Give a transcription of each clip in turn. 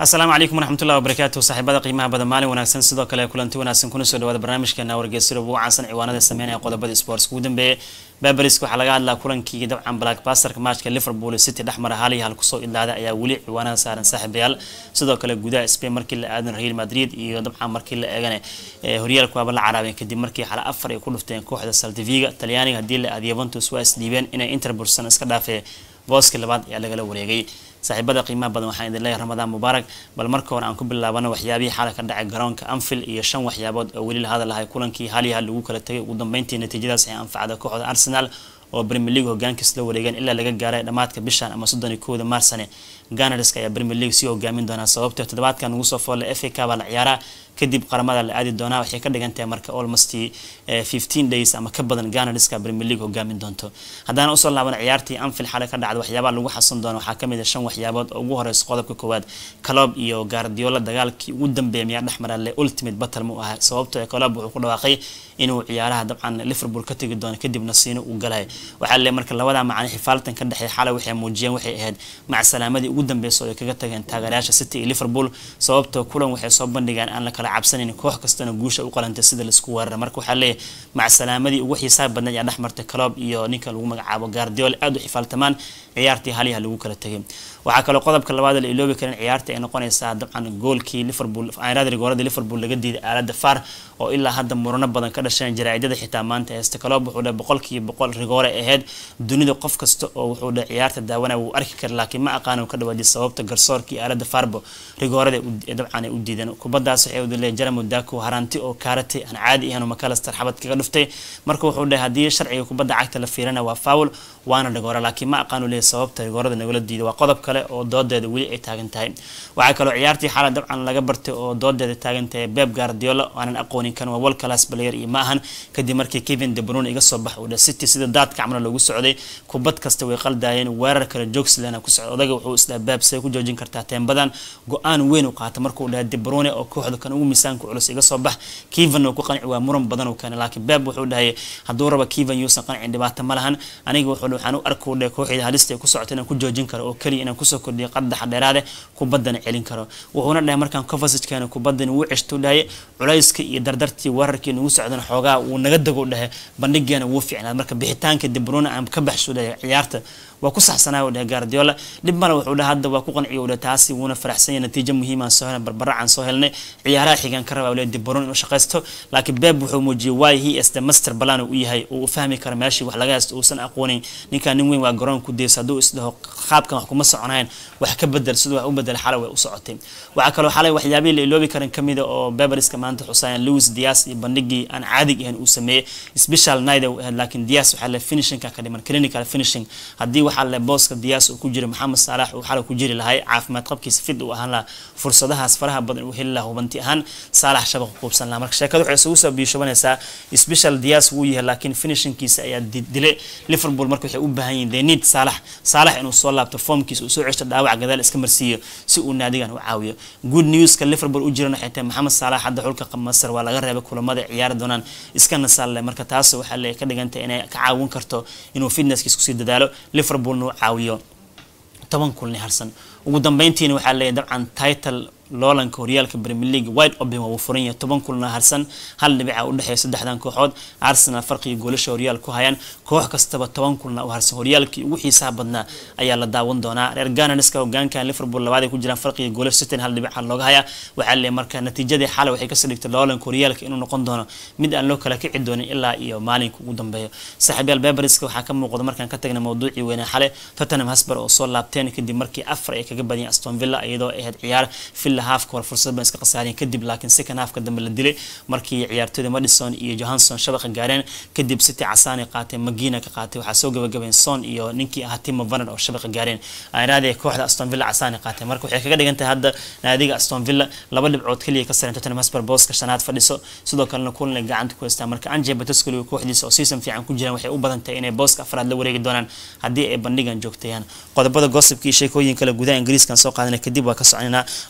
asalaamu calaykum waraxmatullahi wabarakaatu saaxiibada qiimaha badan maalin wanaagsan sidoo kale kulanti wanaagsan kuna soo dhawaada barnaamijkeena wargeysyada ugu caansan ciwaanada sameynaya qodobada sports ugu dambeeyay baberisk waxaa laga hadlaa kulankii dabcan blackbasterka matchka liverpool city dhexmara hal iyo hal kusoo idlaaday ayaa weli ciwaanada saaran saaxiibayaal sidoo kale gudaha spain markii la aadan real madrid iyo dabcan markii la eegana horyaalka waaba la caraabeen kadib markii xala afar ay ku dhufteen kooxda saltiviga talyaaniga haddii la aad yuventus waa isdhiibeen inay interbursan iska dhaafee booskii labaad ayaa lagala wareegay saaxiibada qiimaha badan waxaan idin leeyahay ramadaan mubaarak bal marka hore aan ku bilaabano waxyaabihii xala ka dhacay garoonka anfield iyo shan waxyaabood oo weli la hadalahay kulankii hal iyo hal lagu kala tegay ugu dambeyntii natiijadaas ay anfacda kooxda arsenal oo premier league hogaankiis la wareegeen ilaa laga gaaray dhammaadka bishan ama soddon iyo kowda maarsane ganarska ayaa premier league sii hogaamin doonaa sababtoo toddobaadkan ugu soo foolle f a k baa la ciyaaraa kadib qaramada la aadi doonaa waxay ka dhigan tahay marka almost fifteen days ama ka badan ganarska premier league hogaamin doonto haddana usoo laaban ciyaartii anfield xale ka dhacda waxyaabaha lagu xasan doono waxaa kamid a shan waxyaabood oo ugu horeysa qodobka koowaad calob iyo guardiola dagaalkii ugu dambeeya miyaa dhexmara le ultimate battle mu ahaa sababtoo ee calob wuxuu ku dhawaaqay inuu ciyaaraha dabcan liverpool ka tegi doono kadibna siino uu galay waxaa le marka labada macani xifaaltan ka dhexeey xalay waxay muujiyeen waxay ahayd macsalaamadii ugu dambeysa oo ay kaga tageen taageerayaasha city iyo liverpool sababtoo kulan waxay soo bandhigeen aan la kala cabsanayn koox kastana guusha u qalantay sida laisku weerara marka waxaa leeyahay macsalaamadii ugu xiisaha badnay ayaa dhexmartay calob iyo ninka lagu magacaabo guardiola aada u xifaaltamaan ciyaartii haliyaha lagu kala tegay waxaa kaloo qodobka labaad la iloobi karin ciyaarta ay noqonaysaa dabcan goolkii liverpool rigooradii liverpool laga diiday aalada far oo ilaa hadda murano badan ka dhasheen jaraa'idada xitaa maanta heesta calob wuxuu dhahay boqolkiiba boqol rigoore ahayd dunida qof kasta oo wuxuu dhahay ciyaarta daawanaya wuu arki kara laakiin ma aqaano ka dhawaadiy sababta garsoorkii aalada farbo rigoorada dabcan ay u diideen kubadaas waxay udile jaramo dako haranti oo kaaratay aan caadi ahayn oo makalaster xabad kaga dhuftay marka wuxuu dhahay haddii sharciga kubadda cagta la fiirana waa fowl waana rigoore laakiin ma aqaano leeyahay sababta rigoorada nagala diiday waa qodob kale oo doodeeda weli ay taagan tahay waxaa kaloo ciyaartii xala dabcan laga bartay oo doodeeda taagan tahay beb guardiola aanan aqoonin kan waa world class player iyo ma ahan kadib markii kevin de bruyne iga soo bax uu dhahay city sida daadka camna loogu socday kubad kasta way qaldaayeen weerar kale joogslana ku socda odaga wuxuu isdhaha beb say ku joojin kartaa teembadan go-aan weyn u qaata markuu dhahay de bruyne oo kooxda kan ugu miisaanka culus iga soo bax keven oo ku qanci waa muran badan uu keenay laakiin beb wuxuu dhahay hadduu raba keven yuusan qancin dhibaato ma lahan aniga wuxuu waxaan u arkuu dhahay kooxda halista ay ku socota inaan ku joojin karo oo keliya inaan kusoo kordhiyo qadaxa dheeraade kubaddana celin karo wuxuuna dhahay markaan covasagkeena kubaddan wuu ceshtuu dhahay culayska iyo dardartii weerarkii nagu socdan xoogaa wuu naga dago dhahay bandhigeena wuu fiicnaad marka bixitaanka debruna aan ka baxsuu dhahay ciyaarta waa ku saxsanaa dhahay guardiola dhib male wuxuu dhahay hadda waa ku qanciyo dhahay taasi wuuna faraxsan yahay natiijo muhiimaan soo helnay barbaracan soo helnay ciyaaraha xigaan ka rabaa leeyahay debrun inuu shaqaysto laakiin beb wuxuu muujiyay why he is the master plan uu yahay uu u fahmi karo meeshii wax laga haysto uusan aqoonin ninkaan nin weyn waa garoon ku daysa hadduu isdhaho qaabkan wax kuma soconayn wax ka bedel siduu wax u bedel xalay way u socotay waxaa kaloo xalay waxyaabihii la iloobi karin kamid a oo beberiska maanta xusaayan louis dias iyo bandhigii aan caadig ahayn uu sameeyey special night uu ahayd laakiin dias waxaa le finishingka ka dhiman clinical finishing haddii waxaa le booska dias uu ku jira maxamed saalax uu xalay ku jiri lahay caafimaad qabkiisa fid uu ahaan lahaa fursadahaas faraha badan uu heli lahaa hubanti ahaan saalax shabaq quubsan lahaa marka sheekada waxay isugu soo biishobanaysaa special dias wuu yahay laakiin finishingkiisa ayaa dilay liverpool marka waxay u baahan yihiin they need saalax saalax inuu soo laabto formkiisa uu soo ceshto dhaawac gadaal iska marsiiyo si uu naadigan u caawiyo good newska liverpool u jiran waxay tahay maxamed saalax hadda xulka masar waa laga reebay kulamada ciyaari doonaan iska nasaalle marka taas waxaa le ka dhigantay inay ka caawin karto inuu fitnesskiis kusii dadaalo liverpoolna u caawiyo toban kulni harsan ugu dambeyntiina waxaa leeyahay dabcan title loolanka horyaalka premier league white open waa uu furan yahay toban kulna harsan hal dhibica u dhexeeya saddexdan kooxood arsenal farqiga goolasha horyaal ku hayaan koox kastaba toban kulna u harsan horyaalkii ugu xiisaha badnaa ayaa la daawan doonaa reer ganarska hogaankan liverpool labaad ay ku jiraan farqiga goolasha sitan hal dhibica looga hayaa waxaa leeyahay marka natiijadii xalay waxay kasoo dhigtay loolanka horyaalka inuu noqon doono mid aan loo kala kici doonin ilaa iyo maalinka ugu dambeeyo saaxiibyaal beberiska waxaa ka muuqda markaan ka tagna mawduucii weyne xale tottenham hasbar oo soo laabteen kadib markii afar ay kaga badiyeen aston villa iyadoo ahayd ciyaar villa haafka hore fursad baan iska khasaareen kadib laakiin second halfka dambe la dilay markii ciyaartooyda madison iyo johansson shabaqa gaareen kadib city casaani qaatay magina ka qaatay waxaa soo gabagabeen son iyo ninkii ahaa timo vaner oo shabaqa gaareen ayraadee kooxda aston villa casaani qaatay marka waxay kaga dhigan tahay hadda naadiga aston villa laba dhibcood keliya ka sareen tottenham hotspur booska shanaad fadhiso sidoo kalena kulan ay gacanta ku haystaan marka anje batascoli kooxdiisa oo season fiican ku jiraan waxay u badan tahay inay booska afraad la wareegi doonaan haddii ay bandhigan joogtayaan qodobada gossipka iyo sheekooyin kale gudaha ingiriiskan soo qaadanay kadib waa ka soconaynaa gossip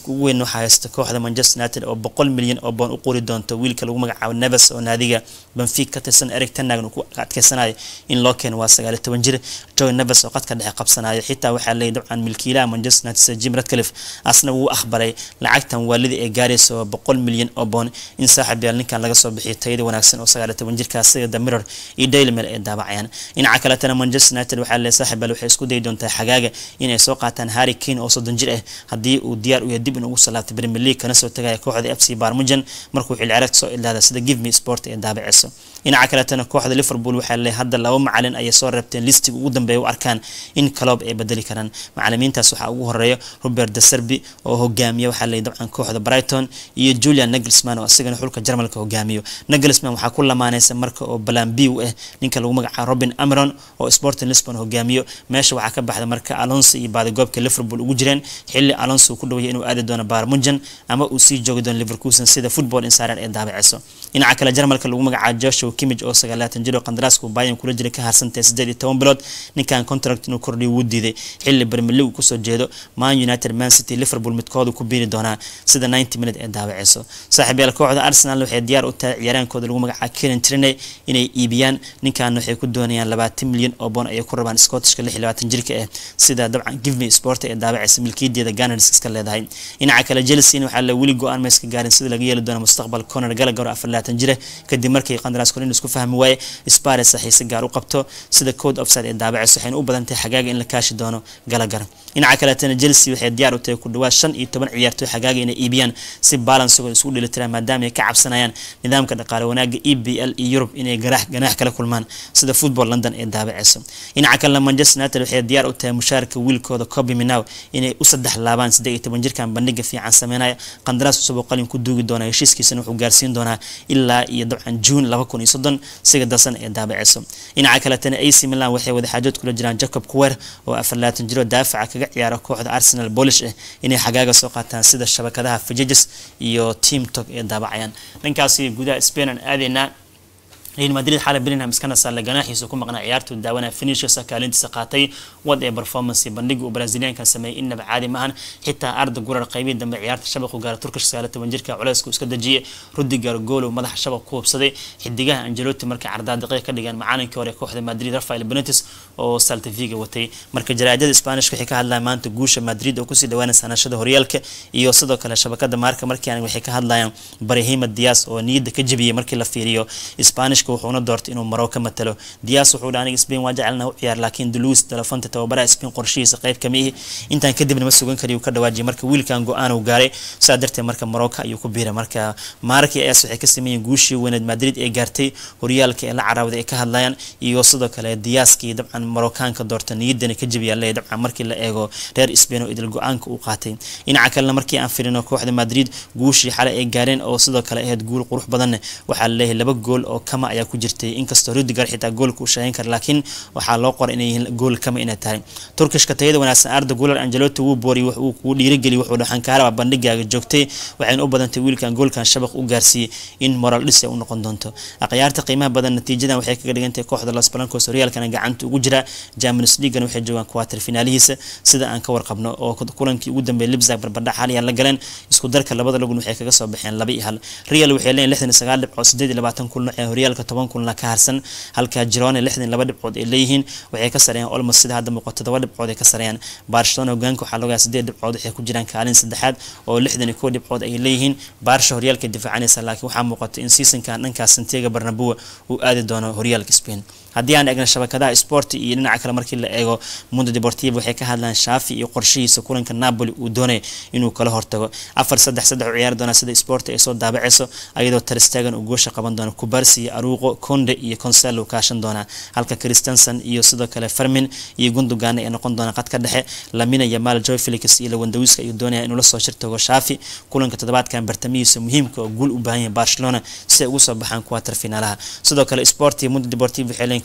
risk ugu weyn waxaa haysta kooxda manchester united oo boqol milyan oo boon u qori doonto wiilka lagu magacaabo neves oo naadiga benfic ka tirsan eric tenag uu ku adkeysanayo in loo keeno waa sagaaliyo toban jir joy neves oo qadka dhexe qabsanayo xitaa waxaa leeyahy dabcan milkiilaha manchester united sir jim radcliffe asna wuu aqbalay lacagtan waalidii ay gaarayso boqol milyan oo boon in saaxib yaal ninkan laga soo bixiyo tayada wanaagsan oo sagaaliyo toban jirkaas sida the mirror iyo daily mail ay daabacayaan dhinaca kaletana manchester united waxaa leeyahy saaxib yaal waxay isku dayi doontaa xagaaga inay soo qaataan harry kane oo soddon jir ah haddii uu diyaar u yahay dib in ugu salaabtay premier league kana soo tagaya kooxda f c barmujan markuu xilli ciyaareedka soo ilaada sida give me sport ee daabaceyso dhinaca kaletana kooxda liverpool waxaa leeyahay hadda laba macalin ayay soo reebteen listiga ugu dambeeya u arkaan in kaloob ay bedeli karaan macalimiintaas waxaa ugu horeeya robert de serbi oo hogaamiya waxaa leeyahy dabcan kooxda brighton iyo julian nagelsman oo isagana xulka jarmalka hogaamiyo nagelsman waxaa ku lamaaneysa marka oo balambi u ah ninka lagu magacaabo robin ameron oo sporting lisbon hogaamiyo meesha waxaa ka baxda marka alonso iyo baadigoobka liverpool ugu jireen xilli alonso uu ku dhawaya inuu aadi doono barmujan ama uu sii joogi doono liverkusen sida football insider ee daabaceyso dhinaca kale jarmalka lagu magacaabo joshua kimij oo sagaalaatan jir oo qandaraaska bayan kula jira ka harsantay siddeed iyo toban bilood ninkan contract inuu kordhiyo wuu diiday xilli premier league kusoo jeedo man united man city liverpool midkoodu ku biiri doonaa sida 90 minute ee daawaceyso saaxiib yaal kooxda arsenal waxay diyaar u tahay ciyaaraankooda lagu magacaabo kieran triney inay iibiyaan ninkan waxay ku doonayaan labaatan milyan oo boon ayay ku rabaan scottishka lix iyo labaatan jirka ah sida dabcan give me sport ee daawaceysa milkiyadeeda gunners iska leedahay dhinaca kale chelsea waxaa la weli go-aan ma iska gaarin sida laga yeeli doono mustaqbal conor gallagher afar labaatan jira kadib markii qandaraas kolin isku fahmi waaye spares xiise gaar u qabto sida code offside ee daabaceyso waxayna u badan tahay xagaaga in la kaashi doono gallagher dhinaca kaleetana chelsea waxay diyaar u tahay ku dhawaad shan iyo toban ciyaartoy xagaaga inay iibiyaan si balansigooda isugu dheelitiraan maadaama ay ka cabsanayaan nidaamka dhaqaale wanaaga e b l iyo yurub inay garaax ganaax kala kulmaan sida football london ee daabaceyso dhinaca kalena manchester united waxay diyaar u tahay mushaarka wiilkooda coby minaw inay u saddex laabaan siddeed iyo toban jirkan bandhiga fiican sameynaya qandaraas cusub oo qalin ku duugi doona heshiiskiisana wuxuu gaarsiin doonaa ilaa iyo dabcan juun laba kun iyo soddon siga darsan ee daabaceyso dhinaca kaletana ac milan waxay wadaxaajood kula jiraan jacob kuwer oo afar labaatan jiro daafaca kaga ciyaara kooxda arsenal polish ah inay xagaaga soo qaataan sida shabakadaha fajages iyo team tog ee daabacayaan dhankaasi gudaha spain aan aadaynaa real madrid xalay bellingham iskana saarlay ganaaxiisa ku maqnaa ciyaartu daawanaya finishers kaalintiisa qaatay wad ee performance bandhiga uu brazilianka sameeyay innaba caadi maahan xitaa arda gurar qaybihii dambe ciyaarta shabaqu gaara turkish sagaal toban jirka culeysku iska dejiyay rudiger goolow madaxa shabaq ku hubsaday xidigaha angelotti markay cardaa daqiiq ka dhigaan macaalinkii hore kooxda madrid rafael benitez oo saltaviga watay marka jaraa'idada spanish waxay ka hadlayaan maanta guusha madrid oo kusii dhawaanaysa hanashada horyaalka iyo sidoo kale shabakada maarka markiian waxay ka hadlayaan barahima dias oo niyadda ka jebiyay markii la fiiriyo spanish wuxuuna doortay inuu maro ka matalo dias wuxuu dha aniga spain waa jecelna u ciyaar laakiin deluis telefonta tababaraha spain qorshihiisa qayb kama ihi intaan kadibna ma sugan kariyu ka dhawaajiyay marka wiilkan go-aan uu gaaray saa darteed marka marocco ayuu ku biiray marka maarkii as waxay ka sameeyeen guushii weyneed madrid ee gaartay horyaalka ee la caraawday ay ka hadlayaan iyo sidoo kale diaskii dabcan maroccaanka doorta niyadana ka jebiyaa leeyahy dabcan markii la eego reer spain oo idil go-aanka uu qaatay dhinaca kalena markii aan firino kooxda madrid guushii xalay ay gaareen oo sidoo kale ahayd guul qurux badanne waxaa laleeyahay laba gool oo kama ayaa ku jirtay inkastoo rudiger xitaa goolka uu sheegan kara laakiin waxaa loo qoray inay yihiin gool kama inay tahay turkishka tayada wanaagsan arda gular angelotti wuu booriyay wax uu kuu dhiirigeliy wuxuu dhaxan kaaraba bandhigaaga joogtay waxayna u badantay wiilkan goolkan shabaq u gaarsiiyey in moral dhis ay u noqon doonto akhyaarta qiimaha badan natiijadan waxay kaga dhigantahay kooxda los blancos horyaalkana gacanta ugu jira champions leaguena waxay joogaan quarter finaalihiisa sida aan ka warqabno oo kulankii ugu dambeeyay libzag barbardhac xaliya la galeen isku darka labada lagun waxay kaga soo baxeen laba iyo hal real waxay leeyihin lixdan iyo sagaal dhibcood siddeed iyo labaatan kulno ee horyaalka toban kulna ka harsan halka jirone lixdan laba dhibcood ay leeyihiin waxay ka sareeyaan olmos sida hadda muuqato todoba dhibcood ay ka sareeyaan barcelona hogaanka waxaa loogaa sideed dhibcood waxay ku jiraan kaalin saddexaad oo lixdan iyo kow dhibcood ay leeyihiin baarsha horyaalka difaacanaysa laakiin waxaa muuqato in seasonkan dhankaas santiago barnabua uu aadi doono horyaalka spain haddii aan eegna shabakadaha sport iyo dhinaca kale markii la eego mundo deportivo waxay ka hadlaan shaafi iyo qorshihiisa kulanka napoli uu doonay inuu kala hortago afar saddex saddex u ciyaari doona sida sport ay soo daabaceyso ayadoo taristagan uu goosha qaban doono kubarsi iyo aruuqo conde iyo conselo kaashan doona halka christensen iyo sidoo kale fermin iyo gundogan ay noqon doona qad ka dhexe lamina iyo mal joy felix iyo lawandawiska ayuu doonaya inuu la soo shirtago shaafi kulanka toddobaadkan bartamihiisa muhiimka oo guul u baahan yahay barcelona si ay ugu soo baxaan kuwatar finaalaha sidoo kale sport iyo mundo deportivo waxay leeyihin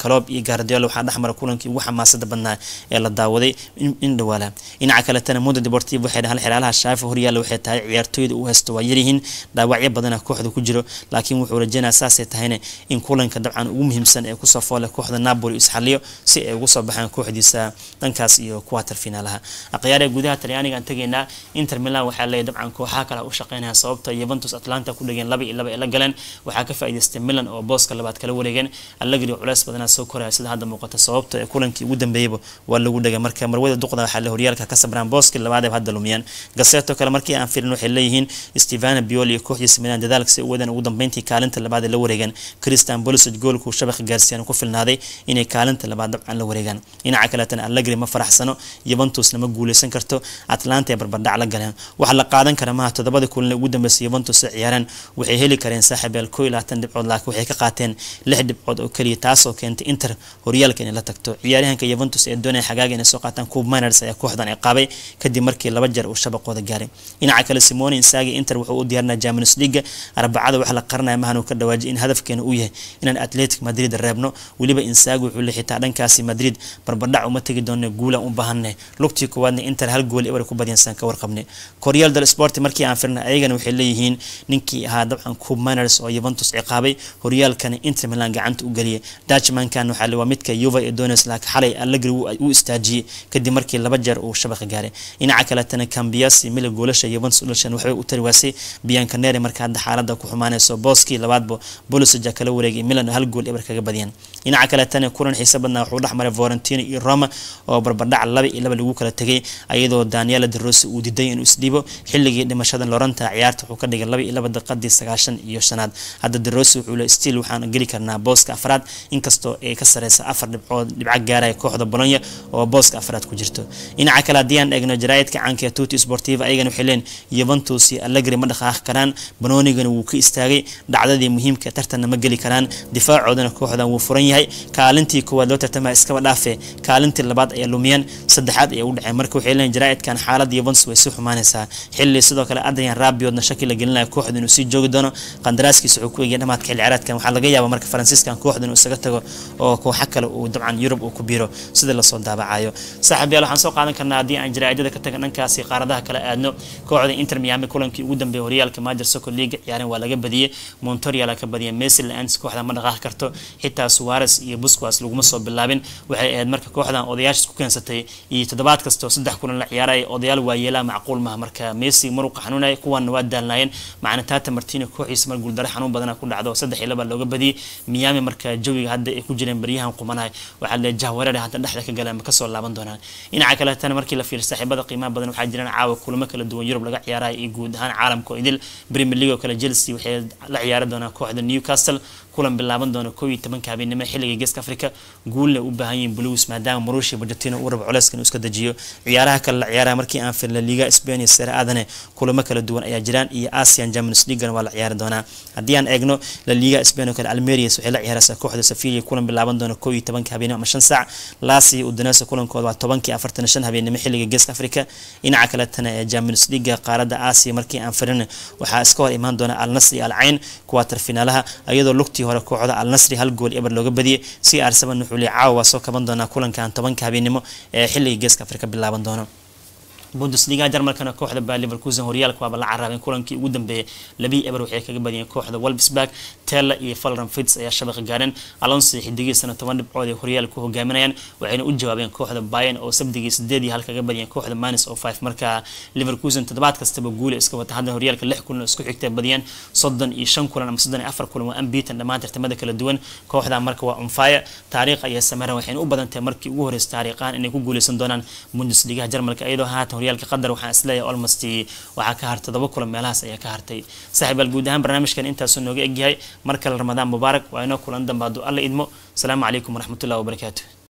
calob iyo gardiola waxaa dhexmara kulankii ugu xamaasada badnaa ee la daawaday in dhawaala dhinaca kaletana mundo deportivo waxay dhahaan xiraalaha shaafi horyaalla waxay tahay ciyaartooyda u haysto waa yaryihiin dhaawacyo badana kooxda ku jiro laakiin wuxuu rajeynaya saasay tahayna in kulanka dabcan ugu muhiimsan ee kusoo foole kooxda napoli isxaliyo si ay ugu soo baxaan kooxdiisa dhankaas iyo kuwatar finaalaha akhyaar ee gudaha talyaaniga aan tegaynaa inter milan waxaa leeyahy dabcan kooxaha kale u shaqeynaya sababta yuventus atlanta ku dhegeen laba iyo laba ee la galeen waxaa ka faa'iidaystay milan oo booska labaad kala wareegeen allegri culeys badanaa soo koraya sida hadda muuqata sababta ee kulankii ugu dambeeyaba waa lagu dhegay marka marwada duqda waxaa le horyaalka ka sabraan booski labaad ee hadda lumiyaan gaseto kale markii aan firin waxay leeyihiin stevana bioli iyo kooxdiisa milan dadaalka si u wadaan ugu dambeyntii kaalinta labaad ee la wareegaan christian bolisic goolkuu shabaqa gaarsiiyaan ku filnaaday inay kaalinta labaad dabcan la wareegaan dhinaca kaleetana allegri ma faraxsano yuventusna ma guuleysan karto atlanta ee barbardhac la galeen waxa la qaadan kara maha toddobada kulan ee ugu dambeysay yuventus ay ciyaareen waxay heli kareen saaxiibyaal koo iyo labaatan dhibcood laakiin waxay ka qaateen lix dhibcood oo keliya taasoo keentay inter horyaalka inay la tagto ciyaaryahanka yuventus ee doonaya xagaaga inay soo qaataan cub miners ayaa kooxdan ay qaabay kadib markii laba jeer uu shabaqooda gaaray dhinaca kale simone insagi inter wuxuu u diyaarinaya champions league arbacada waxa la qaranaya mahan uu ka dhawaajiyay in hadafkeena uu yahay inaan atletic madrid reebno weliba insagi wuxuu la xitaa dhankaasi madrid barbardhac uma tegi doona guulaan u baahanay lugtii koowaadna inter hal gool ebar ku badiyaan ka warqabnay koryaal dal sport markii aan firnay ayagana waxay leeyihiin ninkii ahaa dabcan cub miners oo yuventus ciqaabay horyaalkana inter milan gacanta u geliyay dutchmankan waxaa le waa midka yuva ee doonaysa laakiin xalay allegri u istaajiyey kadib markii laba jeer uu shabaqa gaaray dhinaca kaletana cambiasi mila goolasha yuventus ulashan waxbay u tari waasay biancanere marka hadda xaalada ku xumaanayso booskii labaadba bolisija kala wareegay milan hal gool ebar kaga badiyaan dhinaca kaletana kulan xiise badnaa wuxuu dhexmaray vorentino iyo roma oo barbardhac laba iyo laba lagu kala tegay ayadoo daniela de rossi uu diiday inuu isdhiibo xilligii dhimashada loranta ciyaarta wuxuu ka dhigay laba iyo laba daqiiqadii sagaashan iyo shanaad hadda de rossi wuxuu le stiil waxaan geli karnaa booska afraad inkastoo ay ka sareysa afar dhibcood dhibco gaaraya kooxda bolonya oo booska afraad ku jirto dhinaca kale haddii aan eegno jaraa'idka caanka ee tuti sportiva ayagana waxay leen yuventus iyo allegri ma dhaqaaqi karaan banoonigana wuu ka istaagay dhacdadii muhiimka tartanna ma geli karaan difaacoodana kooxdan wuu furan yahay kaalintii koowaad loo tartamaya iskaba dhaafe kaalintii labaad ayaa lumiyeen saddexaad ayaa u dhaceen marka waxay leeyihin jaraa'idkan xaaladda yuventus way sii xumaanaysaa xilli sidoo kale adrian rabiodna shaki la gelinaya kooxda inuu sii joogi doono qandaraaskiisa wuxuu ku egaya dhamaadka xilli ciyaareedkan waxaa laga yaabaa marka faransiiskan kooxda inuu isaga tago oo kooxa kale uu dabcan yurub uu ku biiro sida lasoo daabacayo saaxiib yaal waxaan soo qaadan karnaa haddii aan jaraa'idada ka taga dhankaasi qaaradaha kale aadno kooxda inter miami kulankii ugu dambeeyay horyaalka major soccer league ciyaaren waa laga badiyey montorial ka badiyay messi la-aantis kooxda ma dhaqaaqi karto xitaa suwares iyo busquas laguma soo bilaabin waxay ahayd marka kooxdan odayaashis ku keensatay iyo toddobaad kastoo saddex kulan la ciyaaraya odayaal waa yeelaa macquul maha marka messi maruqa xanuunaya kuwaana waa daalnaayeen macna tata martino kooxiisa mar guuldaro xanuun badana ku dhacdo saddex iyo laba looga badiyey miami marka jawiga hadda ay ku jireen baryahan qumanahay waxaa le jahwareer hadda dhexda ka galeen ma kasoo laaban doonaan dhinaca kaletana markii la fiiriyo saaxiibada qiimaha badan waxaa jiraan caawa kulamo kala duwan yurub laga ciyaaraya iyo guud ahaan caalamka oo idil premier league oo kale chelsea waxay la ciyaari doonaa kooxda newcastle kulan bilaaban doona koo iyo tobanka habeenimo xilliga geeska africa guulna u baahan yihiin blues maadaama marushi bajatino uu rabo culeyskan uu iska dejiyo ciyaaraha kale la ciyaaraya markii aan firin la liga spain iyo sere aadane kulamo kala duwan ayaa jiraan iyo asian champions leaguena waa la ciyaari doonaa haddii aan eegno la liga spain oo kale almerias waxay la ciyaaraysaa kooxda sevilla kulan bilaaban doona koo iyo tobanka habeenimo ama shan saac lasi udinesa kulankooda waa tobankii afartan shan habeenimo xilliga geeska africa dhinaca kaletana ee champions league qaaradda asia markii aan firin waxaa iska hor imaan doona al nasri al cayn kuwaatar finaalaha iyadoo lugtii hore kooxda al nasri hal gool eber looga badiyay si arsaban wuxuu leeyahay caawa waa soo kaban doonaa kulankan tobanka habeenimo ee xilliga geeska afrika bilaaban doono bundesliga jarmalkana kooxda baa leverkusen horyaalka waaba la caraabeen kulankii ugu dambeeyay labii eber waxay kaga badiyeen kooxda wolfsburg tella iyo falran fits ayaa shabaqa gaareen alonso xidigiisana toban dhibcood ay horyaalka ku hogaaminayaan waxayna u jawaabeen kooxda bayan oo sabdigii sideed iyo hal kaga badiyeen kooxda manis oo five marka leverkusen toddobaad kastaba guula iska wata hadda horyaalka lix kulan oo isku xigtay badiyeen soddon iyo shan kulan ama soddon iyo afar kulan waa ambitan dhammaan tartamada kala duwan kooxda marka waa unfire taariikh ayay sameereen waxayna u badan tahay markii ugu horreysay taariikhaan inay ku guuleysan doonaan bundesligaha jarmalka iyadoo haatan horyaalka qadar waxaan isleeyahay almost waxaa ka hartay todoba kulan meelahaas ayaa ka hartay saaxiibaal guud ahaan barnaamijkan intaasuu nooga egyahay mar kale ramadaan mubaarak waa inoo kulan dambe hadduu alla idmo asalaamu calaykum waraxmatullahi wabarakaatu